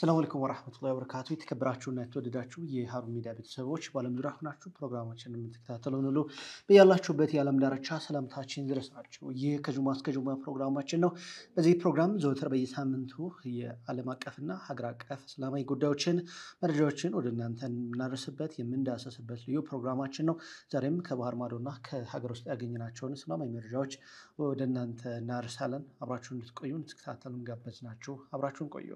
ሰላም አለይኩም ወራህመቱላሂ ወበረካቱ። የተከበራችሁና የተወደዳችሁ የሀሩን ሚዲያ ቤተሰቦች በዓለም ዙሪያ ሆናችሁ ፕሮግራማችንን የምትከታተሉን ሁሉ በያላችሁበት የዓለም ዳርቻ ሰላምታችን ይድረሳችሁ። ይህ ከጁማ እስከ ጁማ ፕሮግራማችን ነው። በዚህ ፕሮግራም ዘወትር በየሳምንቱ የዓለም አቀፍና ሀገር አቀፍ እስላማዊ ጉዳዮችን፣ መረጃዎችን ወደ እናንተ የምናደርስበት የምንዳሰስበት ልዩ ፕሮግራማችን ነው። ዛሬም ከባህር ማዶና ከሀገር ውስጥ ያገኘናቸውን እስላማዊ መረጃዎች ወደ እናንተ እናደርሳለን። አብራችሁን እንድትቆዩ እንድትከታተሉን ጋበዝናችሁ። አብራችሁን ቆዩ።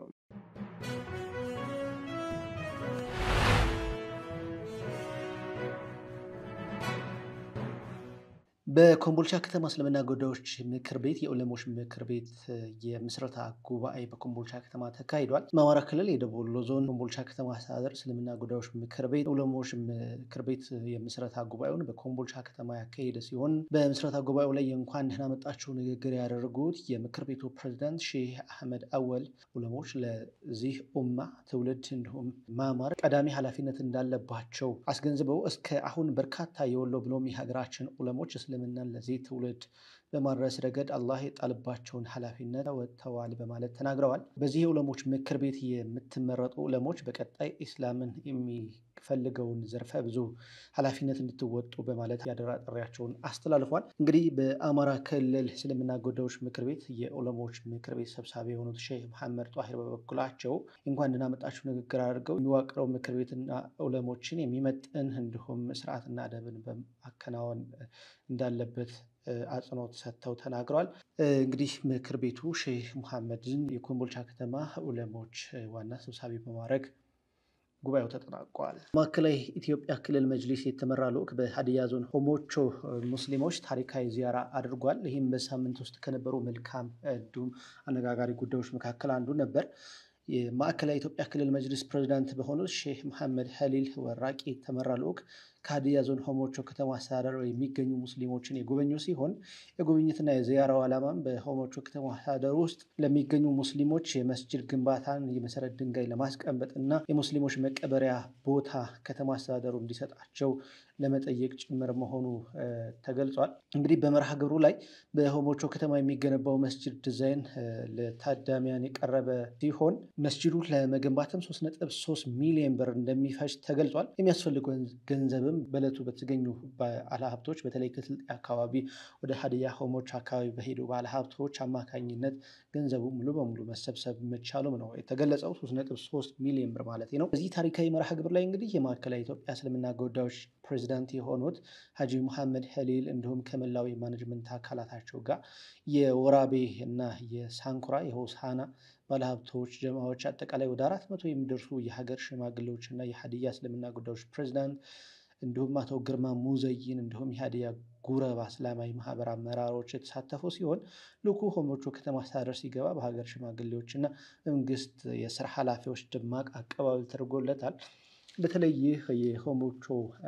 በኮምቦልቻ ከተማ እስልምና ጉዳዮች ምክር ቤት የዑለሞች ምክር ቤት የምስረታ ጉባኤ በኮምቦልቻ ከተማ ተካሂዷል። በአማራ ክልል የደቡብ ወሎ ዞን ኮምቦልቻ ከተማ አስተዳደር እስልምና ጉዳዮች ምክር ቤት ዑለሞች ምክር ቤት የምስረታ ጉባኤውን በኮምቦልቻ ከተማ ያካሄደ ሲሆን በምስረታ ጉባኤው ላይ የእንኳን ደህና መጣችሁ ንግግር ያደረጉት የምክር ቤቱ ፕሬዚዳንት ሼህ አህመድ አወል ዑለሞች ለዚህ ኡማ ትውልድ እንዲሁም ማማር ቀዳሚ ኃላፊነት እንዳለባቸው አስገንዝበው እስከ አሁን በርካታ የወሎ ብሎም የሀገራችን ዑለሞች እስልምናን ለዚህ ትውልድ በማድረስ ረገድ አላህ የጣልባቸውን ኃላፊነት ወጥተዋል በማለት ተናግረዋል። በዚህ የዑለሞች ምክር ቤት የምትመረጡ ዑለሞች በቀጣይ ኢስላምን የሚፈልገውን ዘርፈ ብዙ ኃላፊነት እንድትወጡ በማለት ያደራ ጥሪያቸውን አስተላልፏል። እንግዲህ በአማራ ክልል እስልምና ጉዳዮች ምክር ቤት የዑለሞች ምክር ቤት ሰብሳቢ የሆኑት ሼህ መሐመድ ጧሂር በበኩላቸው እንኳን ደህና መጣችሁ ንግግር አድርገው የሚዋቅረው ምክር ቤትና ዑለሞችን የሚመጥን እንዲሁም ስርዓትና አደብን በማከናወን እንዳለበት አጽንኦት ሰጥተው ተናግረዋል። እንግዲህ ምክር ቤቱ ሼህ ሙሐመድን የኮምቦልቻ ከተማ ዑለሞች ዋና ሰብሳቢ በማድረግ ጉባኤው ተጠናቋል። ማዕከላዊ ኢትዮጵያ ክልል መጅሊስ የተመራ ልዑክ በሀዲያ ዞን ሆሞቾ ሙስሊሞች ታሪካዊ ዚያራ አድርጓል። ይህም በሳምንት ውስጥ ከነበሩ መልካም እንዲሁም አነጋጋሪ ጉዳዮች መካከል አንዱ ነበር። የማዕከላዊ ኢትዮጵያ ክልል መጅሊስ ፕሬዚዳንት በሆኑት ሼህ መሐመድ ሀሊል ወራቂ የተመራ ልዑክ ከሀዲያ ዞን ሆሞቾ ከተማ አስተዳደር የሚገኙ ሙስሊሞችን የጎበኙ ሲሆን የጉብኝትና የዚያራው ዓላማም በሆሞቾ ከተማ አስተዳደር ውስጥ ለሚገኙ ሙስሊሞች የመስጅድ ግንባታን የመሰረት ድንጋይ ለማስቀመጥ እና የሙስሊሞች መቀበሪያ ቦታ ከተማ አስተዳደሩ እንዲሰጣቸው ለመጠየቅ ጭምር መሆኑ ተገልጿል። እንግዲህ በመርሃ ግብሩ ላይ በሆሞቾ ከተማ የሚገነባው መስጅድ ዲዛይን ለታዳሚያን የቀረበ ሲሆን መስጅዱ ለመገንባትም 3.3 ሚሊዮን ብር እንደሚፈጅ ተገልጿል። የሚያስፈልገው ገንዘብም በዕለቱ በተገኙ ባለሀብቶች በተለይ ከስልጤ አካባቢ ወደ ሀዲያ ሆሞች አካባቢ በሄዱ ባለሀብቶች አማካኝነት ገንዘቡ ሙሉ በሙሉ መሰብሰብ መቻሉም ነው የተገለጸው። 3.3 ሚሊዮን ብር ማለት ነው። በዚህ ታሪካዊ መርሃ ግብር ላይ እንግዲህ የማዕከላዊ ኢትዮጵያ እስልምና ጉዳዮች ፕሬዚዳንት የሆኑት ሀጂ ሙሐመድ ሀሊል እንዲሁም ከመላው የማኔጅመንት አካላታቸው ጋር የወራቤ እና የሳንኩራ የሆሳና ባለሀብቶች፣ ጀማዎች አጠቃላይ ወደ አራት መቶ የሚደርሱ የሀገር ሽማግሌዎች እና የሀዲያ እስልምና ጉዳዮች ፕሬዚዳንት እንዲሁም አቶ ግርማ ሙዘይን እንዲሁም የሀዲያ ጉረባ እስላማዊ ማህበር አመራሮች የተሳተፉ ሲሆን ልዑኩ ሆሞቾ ከተማ አስተዳደር ሲገባ በሀገር ሽማግሌዎች እና መንግስት የስራ ኃላፊዎች ደማቅ አቀባበል ተደርጎለታል። በተለይ ይህ የሆሞቾ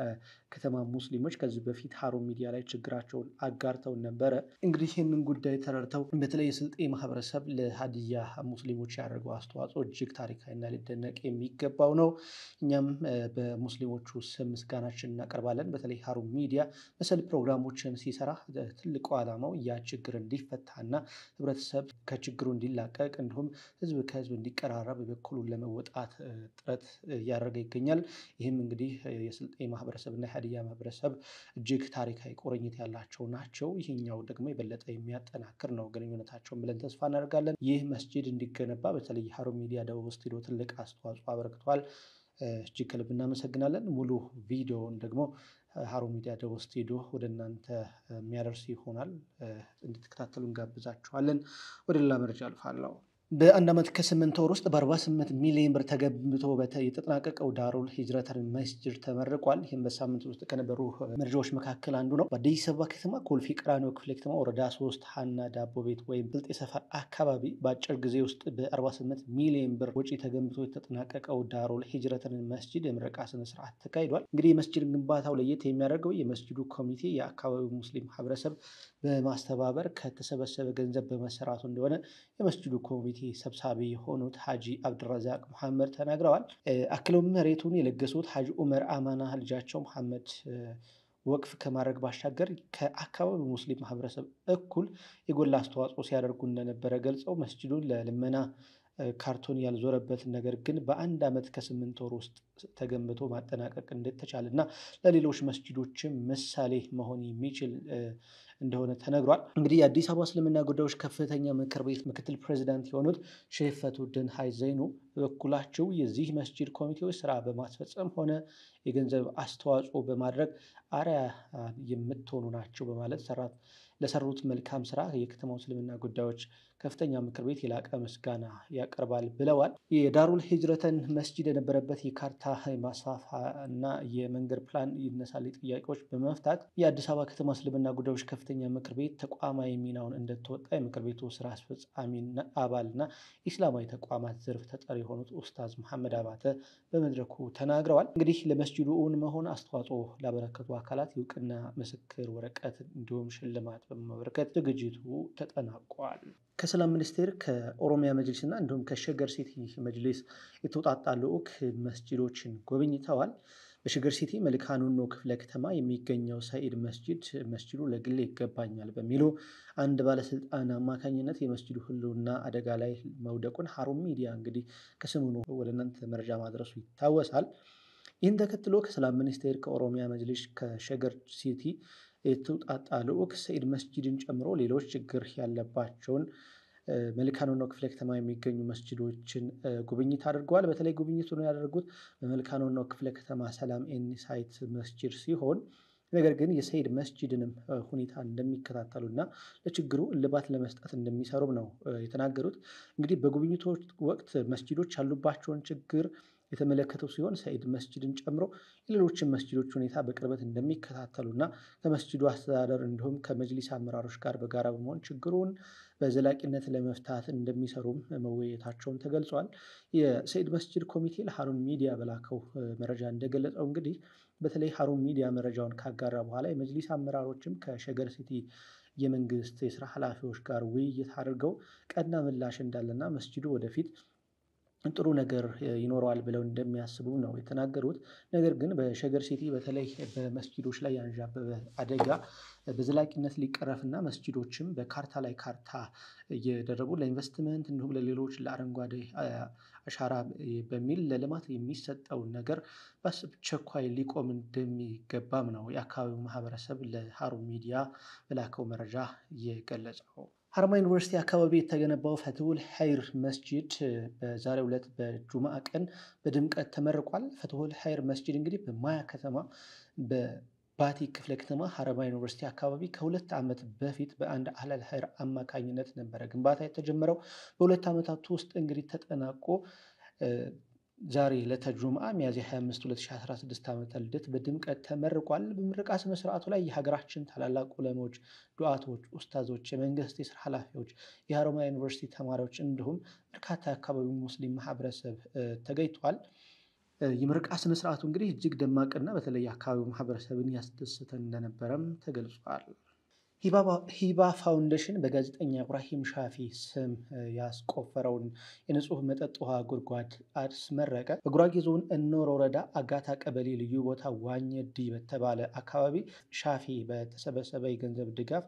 ከተማ ሙስሊሞች ከዚህ በፊት ሀሩን ሚዲያ ላይ ችግራቸውን አጋርተውን ነበረ። እንግዲህ ይህንን ጉዳይ ተረድተው በተለይ የስልጤ ማህበረሰብ ለሀዲያ ሙስሊሞች ያደረገው አስተዋጽኦ እጅግ ታሪካዊና ሊደነቅ የሚገባው ነው። እኛም በሙስሊሞቹ ስም ምስጋናችን እናቀርባለን። በተለይ ሀሩን ሚዲያ መሰል ፕሮግራሞችን ሲሰራ ትልቁ ዓላማው ያ ችግር እንዲፈታና ህብረተሰብ ከችግሩ እንዲላቀቅ እንዲሁም ህዝብ ከህዝብ እንዲቀራረብ የበኩሉን ለመወጣት ጥረት እያደረገ ይገኛል። ይህም እንግዲህ የስልጤ ማህበረሰብ እና የሀዲያ ማህበረሰብ እጅግ ታሪካዊ ቁርኝት ያላቸው ናቸው። ይህኛው ደግሞ የበለጠ የሚያጠናክር ነው ግንኙነታቸውን ብለን ተስፋ እናደርጋለን። ይህ መስጂድ እንዲገነባ በተለይ ሀሩን ሚዲያ ደቡብ ስቱዲዮ ትልቅ አስተዋጽኦ አበርክቷል። እጅግ ከልብ እናመሰግናለን። ሙሉ ቪዲዮውን ደግሞ ሀሩን ሚዲያ ደቡብ ስቱዲዮ ወደ እናንተ የሚያደርስ ይሆናል። እንድትከታተሉ እንጋብዛችኋለን። ወደ ሌላ መረጃ አልፋለሁ። በአንድ ዓመት ከስምንት ወር ውስጥ በ48 ሚሊዮን ብር ተገንብቶ የተጠናቀቀው ዳሩል ሂጅረተል መስጅድ ተመርቋል። ይህም በሳምንት ውስጥ ከነበሩ መረጃዎች መካከል አንዱ ነው። በአዲስ አበባ ከተማ ኮልፌ ቀራኒዮ ክፍለ ከተማ ወረዳ ሶስት ሀና ዳቦ ቤት ወይም ብልጤ ሰፈር አካባቢ በአጭር ጊዜ ውስጥ በ48 ሚሊዮን ብር ወጪ ተገንብቶ የተጠናቀቀው ዳሩል ሂጅረተል መስጅድ የምረቃ ስነስርዓት ተካሂዷል። እንግዲህ የመስጅድ ግንባታው ለየት የሚያደርገው የመስጅዱ ኮሚቴ የአካባቢው ሙስሊም ማህበረሰብ በማስተባበር ከተሰበሰበ ገንዘብ በመሰራቱ እንደሆነ የመስጅዱ ኮሚቴ ሰብሳቢ የሆኑት ሀጂ አብድረዛቅ መሐመድ ተናግረዋል። አክለውም መሬቱን የለገሱት ሀጂ ኡመር አማና ልጃቸው መሐመድ ወቅፍ ከማድረግ ባሻገር ከአካባቢው ሙስሊም ማህበረሰብ እኩል የጎላ አስተዋጽኦ ሲያደርጉ እንደነበረ ገልጸው መስጅዱን ለልመና ካርቶን ያልዞረበት ነገር ግን በአንድ ዓመት ከስምንት ወር ውስጥ ተገንብቶ ማጠናቀቅ እንደተቻለ እና ለሌሎች መስጂዶችም ምሳሌ መሆን የሚችል እንደሆነ ተነግሯል። እንግዲህ የአዲስ አበባ እስልምና ጉዳዮች ከፍተኛ ምክር ቤት ምክትል ፕሬዚዳንት የሆኑት ሼህ ፈትሁድን ሀጂ ዘይኑ በበኩላቸው የዚህ መስጂድ ኮሚቴዎች ስራ በማስፈጸም ሆነ የገንዘብ አስተዋጽኦ በማድረግ አርአያ የምትሆኑ ናቸው በማለት ለሰሩት መልካም ስራ የከተማው እስልምና ጉዳዮች ከፍተኛ ምክር ቤት የላቀ ምስጋና ያቀርባል ብለዋል። የዳሩል ሂጅረተን መስጂድ የነበረበት የካርታ ማስፋፋ እና የመንገድ ፕላን ይነሳል ጥያቄዎች በመፍታት የአዲስ አበባ ከተማ እስልምና ጉዳዮች ከፍተኛ ምክር ቤት ተቋማዊ ሚናውን እንደተወጣ የምክር ቤቱ ስራ አስፈጻሚ አባልና ኢስላማዊ ተቋማት ዘርፍ ተጠሪ የሆኑት ኡስታዝ መሐመድ አባተ በመድረኩ ተናግረዋል። እንግዲህ ለመስጂዱ እውን መሆን አስተዋጽኦ ላበረከቱ አካላት የእውቅና ምስክር ወረቀት እንዲሁም ሽልማት በመበረከት ዝግጅቱ ተጠናቋል። ከሰላም ሚኒስቴር ከኦሮሚያ መጅሊስ እና እንዲሁም ከሸገር ሲቲ መጅሊስ የተውጣጣ ልዑክ መስጂዶችን ጎብኝተዋል። በሸገር ሲቲ መልካ ኑኖ ክፍለ ከተማ የሚገኘው ሰኢድ መስጂድ መስጂዱ ለግሌ ይገባኛል በሚሉ አንድ ባለስልጣን አማካኝነት የመስጂዱ ሕልውና አደጋ ላይ መውደቁን ሀሩን ሚዲያ እንግዲህ ከሰሞኑ ወደ እናንተ መረጃ ማድረሱ ይታወሳል። ይህን ተከትሎ ከሰላም ሚኒስቴር ከኦሮሚያ መጅሊስ ከሸገር ሲቲ የተውጣጣ ልዑክ ሰኢድ መስጂድን ጨምሮ ሌሎች ችግር ያለባቸውን መልካ ኑኖ ክፍለ ከተማ የሚገኙ መስጂዶችን ጉብኝት አድርገዋል። በተለይ ጉብኝቱን ያደረጉት በመልካ ኑኖ ክፍለ ከተማ ሰላም ኤኒሳይት መስጂድ ሲሆን ነገር ግን የሰኢድ መስጂድንም ሁኔታ እንደሚከታተሉና ለችግሩ እልባት ለመስጠት እንደሚሰሩም ነው የተናገሩት። እንግዲህ በጉብኝቶች ወቅት መስጂዶች ያሉባቸውን ችግር የተመለከቱ ሲሆን ሰኢድ መስጂድን ጨምሮ የሌሎችን መስጂዶች ሁኔታ በቅርበት እንደሚከታተሉና ከመስጂዱ አስተዳደር እንዲሁም ከመጅሊስ አመራሮች ጋር በጋራ በመሆን ችግሩን በዘላቂነት ለመፍታት እንደሚሰሩም መወያየታቸውን ተገልጿል። የሰኢድ መስጂድ ኮሚቴ ለሀሩን ሚዲያ በላከው መረጃ እንደገለጸው እንግዲህ በተለይ ሀሩን ሚዲያ መረጃውን ካጋራ በኋላ የመጅሊስ አመራሮችም ከሸገር ሲቲ የመንግስት የስራ ኃላፊዎች ጋር ውይይት አድርገው ቀና ምላሽ እንዳለና መስጂዱ ወደፊት ጥሩ ነገር ይኖረዋል ብለው እንደሚያስቡ ነው የተናገሩት። ነገር ግን በሸገር ሲቲ በተለይ በመስጂዶች ላይ ያንዣበበ አደጋ በዘላቂነት ሊቀረፍና መስጂዶችም በካርታ ላይ ካርታ እየደረጉ ለኢንቨስትመንት እንዲሁም ለሌሎች ለአረንጓዴ አሻራ በሚል ለልማት የሚሰጠውን ነገር በአስቸኳይ ሊቆም እንደሚገባም ነው የአካባቢው ማህበረሰብ ለሀሩን ሚዲያ በላከው መረጃ የገለጸው። ሀረማያ ዩኒቨርሲቲ አካባቢ የተገነባው ፈትሁል ሀይር መስጂድ በዛሬው ዕለት በጁምአ ቀን በድምቀት ተመርቋል። ፈትሁል ሀይር መስጂድ እንግዲህ በማያ ከተማ በባቲ ክፍለ ከተማ ሀረማያ ዩኒቨርሲቲ አካባቢ ከሁለት ዓመት በፊት በአንድ አህለል ሀይር አማካኝነት ነበረ ግንባታ የተጀመረው። በሁለት ዓመታት ውስጥ እንግዲህ ተጠናቆ ዛሬ ዕለተ ጁምአ ሚያዝያ 25 2016 ዓመተ ልደት በድምቀት ተመርቋል። በምረቃ ስነ ስርዓቱ ላይ የሀገራችን ታላላቅ ዑለሞች፣ ዱዓቶች፣ ኡስታዞች፣ የመንግስት የስራ ኃላፊዎች፣ የሀረማያ ዩኒቨርሲቲ ተማሪዎች እንዲሁም በርካታ የአካባቢው ሙስሊም ማህበረሰብ ተገኝቷል። የምረቃ ስነ ስርዓቱ እንግዲህ እጅግ ደማቅና በተለይ የአካባቢው ማህበረሰብን ያስደሰተ እንደነበረም ተገልጿል። ሂባ ፋውንዴሽን በጋዜጠኛ ኢብራሂም ሻፊ ስም ያስቆፈረውን የንጹህ መጠጥ ውሃ ጉድጓድ አስመረቀ። በጉራጌ ዞን እኖር ወረዳ አጋታ ቀበሌ ልዩ ቦታ ዋኘዲ በተባለ አካባቢ ሻፊ በተሰበሰበ የገንዘብ ድጋፍ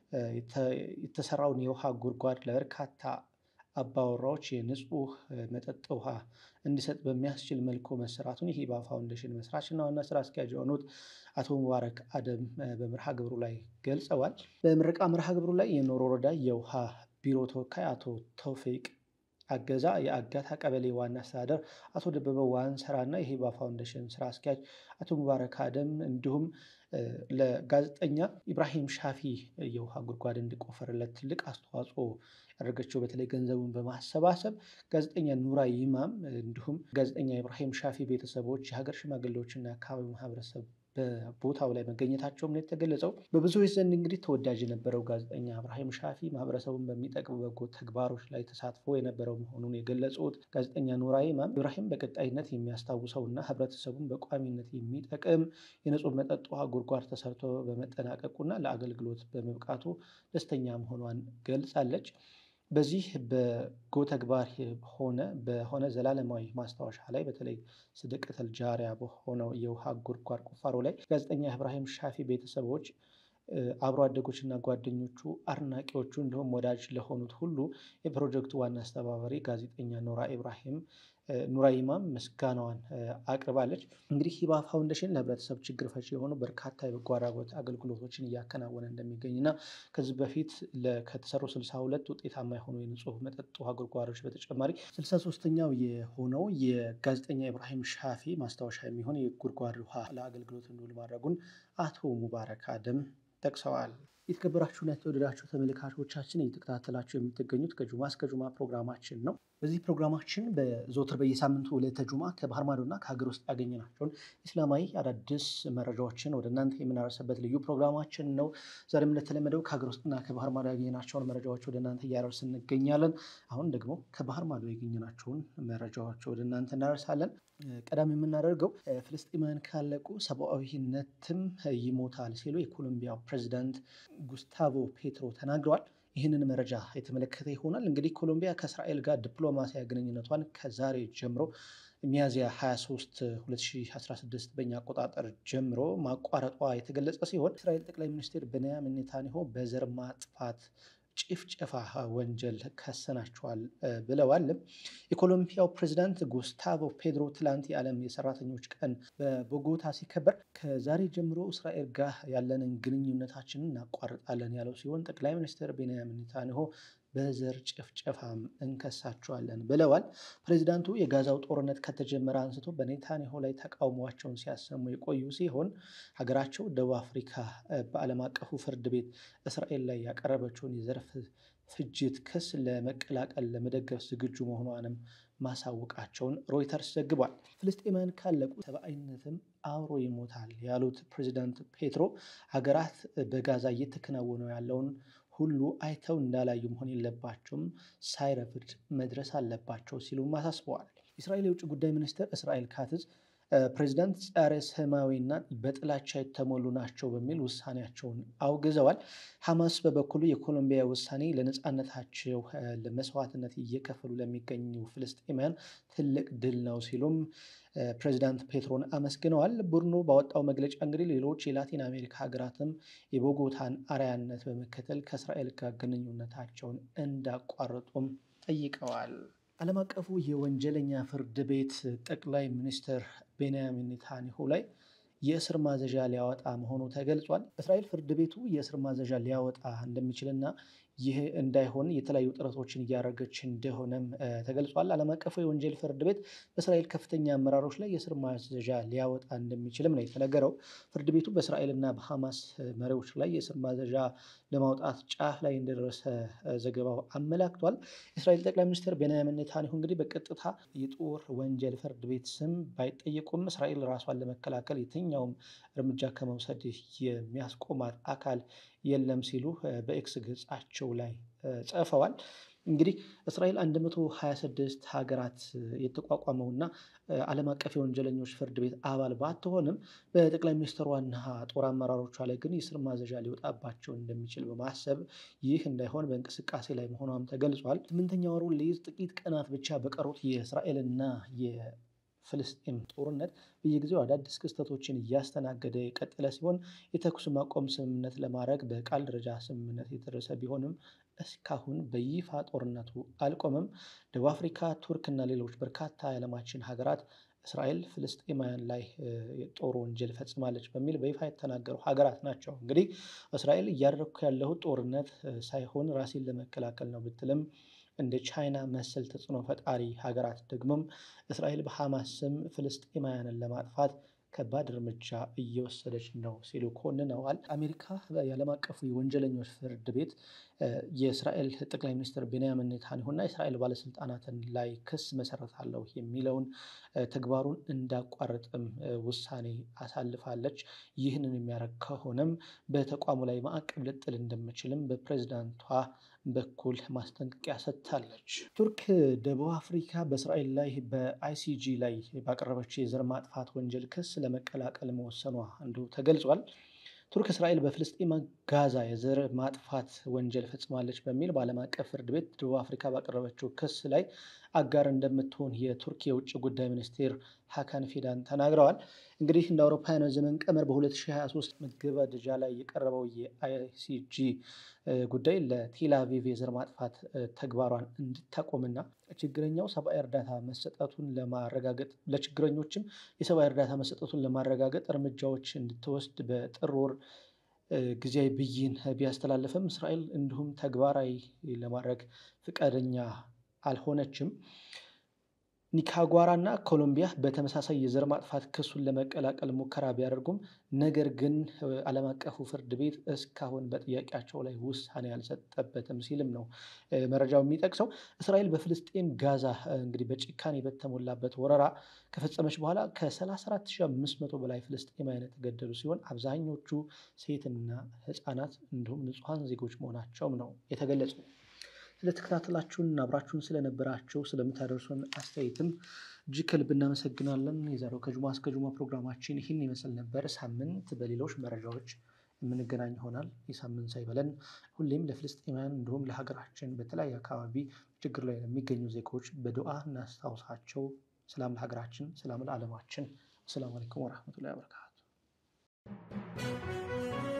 የተሰራውን የውሃ ጉድጓድ ለበርካታ አባወራዎች የንጹህ መጠጥ ውሃ እንዲሰጥ በሚያስችል መልኩ መሰራቱን የሂባ ፋውንዴሽን መስራችና ዋና ስራ አስኪያጅ የሆኑት አቶ ሙባረክ አደም በመርሃ ግብሩ ላይ ገልጸዋል። በምረቃ መርሃ ግብሩ ላይ የኖር ወረዳ የውሃ ቢሮ ተወካይ አቶ ተውፊቅ አገዛ፣ የአጋታ ቀበሌ ዋና አስተዳደር አቶ ደበበ ዋንሰራ እና የሂባ ፋውንዴሽን ስራ አስኪያጅ አቶ ሙባረክ አደም እንዲሁም ለጋዜጠኛ ኢብራሂም ሻፊ የውሃ ጉድጓድ እንዲቆፈርለት ትልቅ አስተዋጽኦ ያደረገችው በተለይ ገንዘቡን በማሰባሰብ ጋዜጠኛ ኑራ ይማም እንዲሁም ጋዜጠኛ ኢብራሂም ሻፊ ቤተሰቦች፣ የሀገር ሽማግሌዎችና የአካባቢው ማህበረሰብ በቦታው ላይ መገኘታቸውም ነው የተገለጸው። በብዙዎች ዘንድ እንግዲህ ተወዳጅ የነበረው ጋዜጠኛ ኢብራሂም ሻፊ ማህበረሰቡን በሚጠቅሙ በጎ ተግባሮች ላይ ተሳትፎ የነበረው መሆኑን የገለጹት ጋዜጠኛ ኑራ ይማም ኢብራሂም በቀጣይነት የሚያስታውሰው እና ህብረተሰቡን በቋሚነት የሚጠቅም የንጹህ መጠጥ ውሃ ጉድጓድ ተሰርቶ በመጠናቀቁና ለአገልግሎት በመብቃቱ ደስተኛ መሆኗን ገልጻለች። በዚህ በጎ ተግባር ሆነ በሆነ ዘላለማዊ ማስታወሻ ላይ በተለይ ስደቀተል ጃሪያ በሆነው የውሃ ጉድጓድ ቁፋሮ ላይ ጋዜጠኛ ኢብራሂም ሻፊ ቤተሰቦች አብሮ አደጎችና ጓደኞቹ፣ አድናቂዎቹ እንዲሁም ወዳጅ ለሆኑት ሁሉ የፕሮጀክቱ ዋና አስተባባሪ ጋዜጠኛ ኖራ ኢብራሂም ኑራ ኢማም ምስጋናዋን አቅርባለች። እንግዲህ ሂባ ፋውንዴሽን ለህብረተሰብ ችግር ፈቺ የሆኑ በርካታ የበጎ አድራጎት አገልግሎቶችን እያከናወነ እንደሚገኝ እና ከዚህ በፊት ከተሰሩ ስልሳ ሁለት ውጤታማ የሆኑ የንጹህ መጠጥ ውሃ ጉድጓዶች በተጨማሪ ስልሳ ሶስተኛው የሆነው የጋዜጠኛ ኢብራሂም ሻፊ ማስታወሻ የሚሆን የጉድጓድ ውሃ ለአገልግሎት እንዲውል ማድረጉን አቶ ሙባረክ አደም ጠቅሰዋል። የተከበራችሁና የተወደዳችሁ ተመልካቾቻችን እየተከታተላችሁ የምትገኙት ከጁማ እስከ ጁማ ፕሮግራማችን ነው። በዚህ ፕሮግራማችን በዘወትር በየሳምንቱ ዕለተ ጁማ ከባህር ማዶና ከሀገር ውስጥ ያገኘናቸውን ኢስላማዊ አዳዲስ መረጃዎችን ወደ እናንተ የምናደርስበት ልዩ ፕሮግራማችን ነው። ዛሬም እንደተለመደው ከሀገር ውስጥና ከባህር ማዶ ያገኘናቸውን መረጃዎች ወደ እናንተ እያደረስ እንገኛለን። አሁን ደግሞ ከባህር ማዶ ያገኘናቸውን መረጃዎች ወደ እናንተ እናደርሳለን። ቀዳሚ የምናደርገው ፍልስጤማውያን ካለቁ ሰብአዊነትም ይሞታል ሲሉ የኮሎምቢያው ፕሬዚዳንት ጉስታቮ ፔትሮ ተናግረዋል። ይህንን መረጃ የተመለከተ ይሆናል። እንግዲህ ኮሎምቢያ ከእስራኤል ጋር ዲፕሎማሲያዊ ግንኙነቷን ከዛሬ ጀምሮ ሚያዝያ 23 2016 በኛ አቆጣጠር ጀምሮ ማቋረጧ የተገለጸ ሲሆን እስራኤል ጠቅላይ ሚኒስትር ቤንያሚን ኔታንያሁ በዘር ማጥፋት ጭፍጨፋ ወንጀል ከሰናቸዋል ብለዋል። የኮሎምቢያው ፕሬዚዳንት ጉስታቮ ፔድሮ ትላንት የዓለም የሰራተኞች ቀን በቦጎታ ሲከበር ከዛሬ ጀምሮ እስራኤል ጋር ያለንን ግንኙነታችንን እናቋርጣለን ያለው ሲሆን ጠቅላይ ሚኒስትር ቤንያሚን ኔታንያሁ በዘር ጭፍጨፋም እንከሳቸዋለን ብለዋል። ፕሬዚዳንቱ የጋዛው ጦርነት ከተጀመረ አንስቶ በኔታንያሁ ላይ ተቃውሟቸውን ሲያሰሙ የቆዩ ሲሆን ሀገራቸው ደቡብ አፍሪካ በዓለም አቀፉ ፍርድ ቤት እስራኤል ላይ ያቀረበችውን የዘር ፍጅት ክስ ለመቀላቀል ለመደገፍ ዝግጁ መሆኗንም ማሳወቃቸውን ሮይተርስ ዘግቧል። ፍልስጤማውያን ካለቁ ሰብአዊነትም አብሮ ይሞታል ያሉት ፕሬዚዳንት ፔትሮ ሀገራት በጋዛ እየተከናወነ ያለውን ሁሉ አይተው እንዳላዩ መሆን የለባቸውም፣ ሳይረፍድ መድረስ አለባቸው ሲሉም አሳስበዋል። የእስራኤል የውጭ ጉዳይ ሚኒስትር እስራኤል ካትዝ ፕሬዚዳንት ጸረ ሰማያዊና በጥላቻ የተሞሉ ናቸው በሚል ውሳኔያቸውን አውግዘዋል። ሐማስ በበኩሉ የኮሎምቢያ ውሳኔ ለነፃነታቸው ለመስዋዕትነት እየከፈሉ ለሚገኙ ፍልስጤማውያን ትልቅ ድል ነው ሲሉም ፕሬዚዳንት ፔትሮን አመስግነዋል። ቡድኑ ባወጣው መግለጫ እንግዲህ ሌሎች የላቲን አሜሪካ ሀገራትም የቦጎታን አርአያነት በመከተል ከእስራኤል ጋር ግንኙነታቸውን እንዳቋረጡም ጠይቀዋል። ዓለም አቀፉ የወንጀለኛ ፍርድ ቤት ጠቅላይ ሚኒስትር ቤንያሚን ኔታንያሁ ላይ የእስር ማዘዣ ሊያወጣ መሆኑ ተገልጿል። እስራኤል ፍርድ ቤቱ የእስር ማዘዣ ሊያወጣ እንደሚችልና ይህ እንዳይሆን የተለያዩ ጥረቶችን እያደረገች እንደሆነም ተገልጿል። ዓለም አቀፉ የወንጀል ፍርድ ቤት በእስራኤል ከፍተኛ አመራሮች ላይ የእስር ማዘዣ ሊያወጣ እንደሚችልም ነው የተነገረው። ፍርድ ቤቱ በእስራኤልና በሐማስ መሪዎች ላይ የእስር ማዘዣ ለማውጣት ጫፍ ላይ እንደደረሰ ዘገባው አመላክቷል። የእስራኤል ጠቅላይ ሚኒስትር ቤንያሚን ኔታንያሁ እንግዲህ በቀጥታ የጦር ወንጀል ፍርድ ቤት ስም ባይጠየቁም እስራኤል ራሷን ለመከላከል የትኛውም እርምጃ ከመውሰድ የሚያስቆማት አካል የለም ሲሉ በኤክስ ገጻቸው ላይ ጽፈዋል። እንግዲህ እስራኤል 126 ሀገራት የተቋቋመውና ዓለም አቀፍ የወንጀለኞች ፍርድ ቤት አባል ባትሆንም በጠቅላይ ሚኒስትሯና ጦር አመራሮቿ ላይ ግን የእስር ማዘዣ ሊወጣባቸው እንደሚችል በማሰብ ይህ እንዳይሆን በእንቅስቃሴ ላይ መሆኗም ተገልጿል። ስምንተኛ ወሩን ሊይዝ ጥቂት ቀናት ብቻ በቀሩት የእስራኤልና ፍልስጤም ጦርነት በየጊዜው አዳዲስ ክስተቶችን እያስተናገደ የቀጠለ ሲሆን የተኩስ ማቆም ስምምነት ለማድረግ በቃል ደረጃ ስምምነት የተደረሰ ቢሆንም እስካሁን በይፋ ጦርነቱ አልቆመም። ደቡብ አፍሪካ፣ ቱርክ እና ሌሎች በርካታ የዓለማችን ሀገራት እስራኤል ፍልስጤማውያን ላይ የጦር ወንጀል ፈጽማለች በሚል በይፋ የተናገሩ ሀገራት ናቸው። እንግዲህ እስራኤል እያደረግኩ ያለሁት ጦርነት ሳይሆን ራሴን ለመከላከል ነው ብትልም እንደ ቻይና መሰል ተጽዕኖ ፈጣሪ ሀገራት ደግሞም እስራኤል በሐማስ ስም ፍልስጤማውያንን ለማጥፋት ከባድ እርምጃ እየወሰደች ነው ሲሉ ኮንነዋል። አሜሪካ የዓለም አቀፉ የወንጀለኞች ፍርድ ቤት የእስራኤል ጠቅላይ ሚኒስትር ቤንያሚን ኔታንያሁና የእስራኤል ባለስልጣናትን ላይ ክስ መሰረታለሁ የሚለውን ተግባሩን እንዳቋረጥም ውሳኔ አሳልፋለች። ይህንን የሚያደርግ ከሆነም በተቋሙ ላይ ማዕቀብ ልጥል እንደምችልም በፕሬዚዳንቷ በኩል ማስጠንቀቂያ ሰጥታለች። ቱርክ ደቡብ አፍሪካ በእስራኤል ላይ በአይሲጂ ላይ ባቀረበችው የዘር ማጥፋት ወንጀል ክስ ለመቀላቀል መወሰኗ እንዲሁ ተገልጿል። ቱርክ እስራኤል በፍልስጤም ጋዛ የዘር ማጥፋት ወንጀል ፈጽማለች በሚል በዓለም አቀፍ ፍርድ ቤት ደቡብ አፍሪካ ባቀረበችው ክስ ላይ አጋር እንደምትሆን የቱርክ የውጭ ጉዳይ ሚኒስቴር ሀካን ፊዳን ተናግረዋል። እንግዲህ እንደ አውሮፓውያኑ ዘመን ቀመር በ2023 መገባደጃ ላይ የቀረበው የአይሲጂ ጉዳይ ለቴል አቪቭ የዘር ማጥፋት ተግባሯን እንድታቆምና ችግረኛው ሰብአዊ እርዳታ መሰጠቱን ለማረጋገጥ ለችግረኞችም የሰብአዊ እርዳታ መሰጠቱን ለማረጋገጥ እርምጃዎች እንድትወስድ በጥር ወር ጊዜያዊ ብይን ቢያስተላለፍም እስራኤል እንዲሁም ተግባራዊ ለማድረግ ፈቃደኛ አልሆነችም። ኒካራጓራ እና ኮሎምቢያ በተመሳሳይ የዘር ማጥፋት ክሱን ለመቀላቀል ሙከራ ቢያደርጉም ነገር ግን ዓለም አቀፉ ፍርድ ቤት እስካሁን በጥያቄያቸው ላይ ውሳኔ አልሰጠበትም ሲልም ነው መረጃው የሚጠቅሰው። እስራኤል በፍልስጤም ጋዛ እንግዲህ በጭካኔ በተሞላበት ወረራ ከፈጸመች በኋላ ከ34500 በላይ ፍልስጤማውያን የተገደሉ ሲሆን አብዛኞቹ ሴትና ሕፃናት እንዲሁም ንጹሐን ዜጎች መሆናቸውም ነው የተገለጸው። ስለተከታተላችሁን አብራችሁን ስለነበራችሁ ስለምታደርሱን አስተያየትም እጅግ ከልብ እናመሰግናለን። የዛሬው ከጁማ እስከ ጁማ ፕሮግራማችን ይህን ይመስል ነበር። ሳምንት በሌሎች መረጃዎች የምንገናኝ ይሆናል። የሳምንት ሳይበለን ሁሌም ለፍልስጤማውያን እንዲሁም ለሀገራችን በተለያየ አካባቢ ችግር ላይ ለሚገኙ ዜጎች በዱዓ እናስታውሳቸው። ሰላም ለሀገራችን፣ ሰላም ለዓለማችን። አሰላሙ አለይኩም ወረሕመቱላሂ ወበረካቱ።